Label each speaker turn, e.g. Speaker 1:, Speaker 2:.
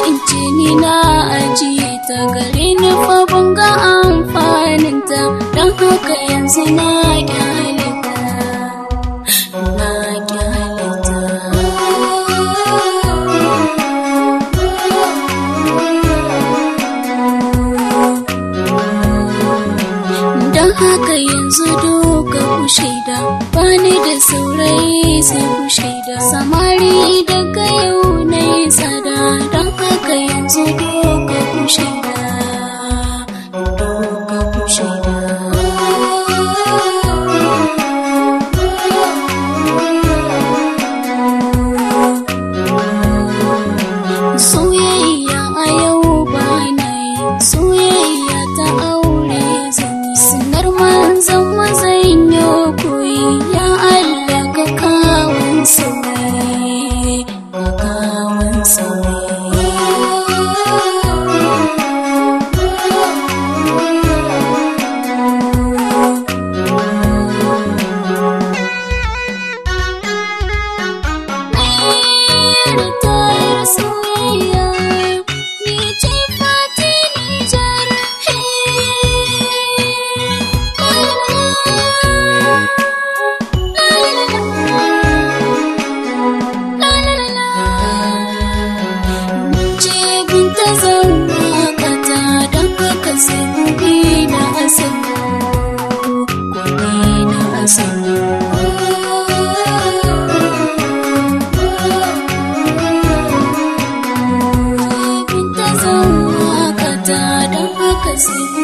Speaker 1: ce ni na ajiye ta gare ni fa ban ga amfaninta don haka yanzu na kyalita na kyalita don haka yanzu doka ku shaida bani da saurayi sai ku shaida samari daga yau na yi tsada don haka yanzu doka ku shaida doka ku shaida soyayya a yau ba na yi soyayya ta aure zan yi sinar manzan mazan yau koyi ya Allah ka kawun sauyi ka kawun sauyi soyayya ni ce fati nijar ce binta zauna kata don haka sai kuɗi na asali kuɗi na asali binta zauna kata don haka sai